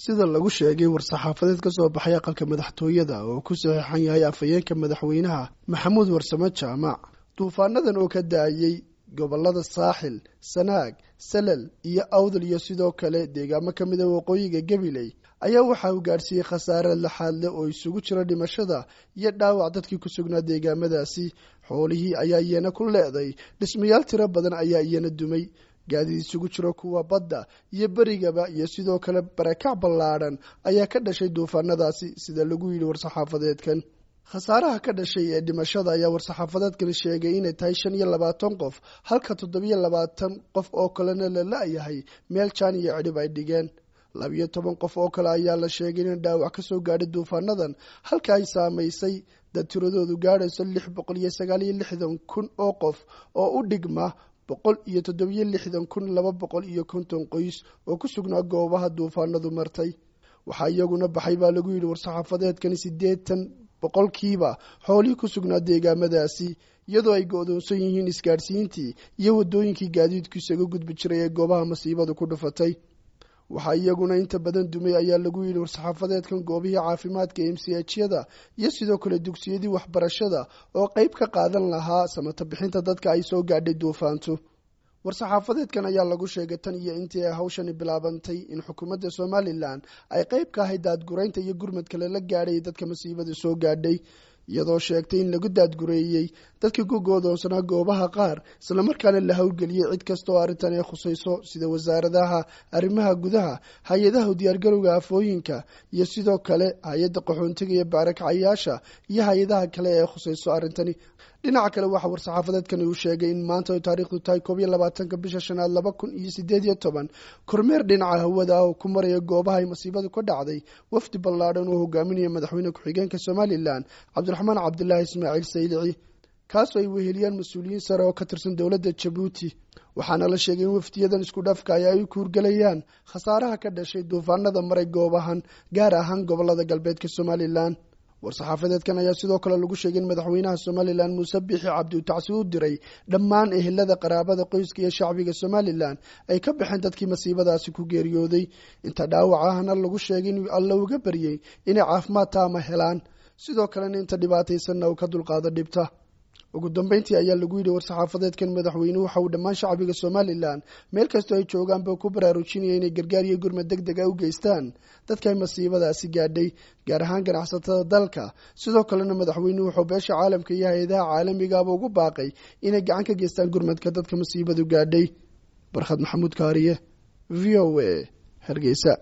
sida lagu sheegay war-saxaafadeed ka soo baxay aqalka madaxtooyada oo ku saxiixan yahay afhayeenka madaxweynaha maxamuud warsamo jaamac duufaanadan oo ka da-ayey gobolada saaxil sanaag salal iyo awdal iyo sidoo kale deegaamo ka mida waqooyiga gabiley ayaa waxa uu gaadhsiiyey khasaare laxaad leh oo isugu jira dhimashada iyo dhaawac dadkii ku sugnaa deegaamadaasi xoolihii ayaa iyana ku leeday dhismayaal tiro badan ayaa iyana dumay gaadiid isugu jiro kuwa badda iyo berigaba iyo sidoo kale barakac ballaadhan ayaa ka dhashay duufaanadaasi sida lagu yidhi war-saxaafadeedkan khasaaraha ka dhashay ee dhimashada ayaa war-saxaafadeedkani sheegay inay tahay shan iyo labaatan qof halka toddobiyo labaatan qof oo kalena la la-yahay meel jaan iyo cidhib ay dhigeen labiyo toban qof oo kale ayaa la sheegay in dhaawac ka soo gaadhay duufaanadan halka ay saamaysay dad tiradoodu gaadhayso lix boqol iyo sagaal iyo lixdan kun oo qof oo u dhigma boqol iyo toddobiyo lixdan kun laba boqol iyo konton qoys oo ku sugnaa goobaha duufaanadu martay waxaa iyaguna baxay baa lagu yidhi war-saxaafadeedkani siddeetan boqolkiiba xoolihii ku sugnaa deegaamadaasi iyadoo ay go-doonsan yihiin isgaadhsiintii iyo waddooyinkii gaadiidku isaga gudbi jiray ee goobaha masiibadu ku dhufatay waxaa iyaguna inta badan dumay ayaa lagu yidhi war-saxaafadeedkan goobihii caafimaadka m c hyada iyo sidoo kale dugsiyadii waxbarashada oo qeyb ka qaadan lahaa samata bixinta dadka ay soo gaadhay duufaantu war-saxaafadeedkan ayaa lagu sheegay tan iyo intii ay hawshani bilaabantay in xukuumadda somalilan ay qeyb ka ahayd daadguraynta iyo gurmadka lala gaadhay dadka masiibada soo gaadhay iyadoo sheegtay in lagu daadgureeyey dadkii ku goodoonsanaa goobaha qaar islamarkaana la howlgeliyey cid kasta oo arrintan ay khusayso sida wasaaradaha arrimaha gudaha hay-adaha diyaargarowga afooyinka iyo sidoo kale hay-adda qaxoontiga iyo baarakacayaasha iyo hay-adaha kale ee khusayso arrintani dhinaca kale waxaa war-saxaafadeedkani uu sheegay in maanta ay taariikhdu tahay koob iyo labaatanka bisha shanaad laba kun iyo sideed iyo toban kormeer dhinaca hawada ah oo ku maraya goobaha ay masiibadu ka dhacday wafdi ballaadhan oo hogaaminaya madaxweyne ku-xigeenka somalilan cabdiraxmaan cabdilaahi ismaaciil saylici kaasoo ay weheliyaan mas-uuliyiin sare oo ka tirsan dowladda jabuuti waxaana la sheegay in wafdiyadan isku dhafka ay ay kuurgelayaan khasaaraha ka dhashay duufaanada maray goobahan gaar ahaan gobolada galbeedka somalilan war-saxaafadeedkan ayaa sidoo kale lagu sheegay in madaxweynaha somalilan muuse biixi cabdi uu tacsi u diray dhammaan ehelada qaraabada qoyska iyo shacbiga somalilan ay ka baxeen dadkii masiibadaasi ku geeriyooday inta dhaawacahana lagu sheegay inuu alla uga baryey inay caafimaad taama helaan sidoo kalena inta dhibaataysanna uu ka dulqaado dhibta ugu dambeyntii ayaa lagu yidhi war-saxaafadeedkan madaxweynuhu waxa uu dhammaan shacbiga somalilan meel kastoo ay joogaanba ku baraarujinaya inay gargaar iyo gurmad deg deg a u geystaan dadkay masiibadaasi gaadhay gaar ahaan ganacsatada dalka sidoo kalena madaxweynuhu wuxuu beesha caalamka iyo hay-adaha caalamigaaba ugu baaqay inay gacan ka geystaan gurmadka dadka masiibadu gaadhay barkhad maxamuud kaariye v o a hargeysa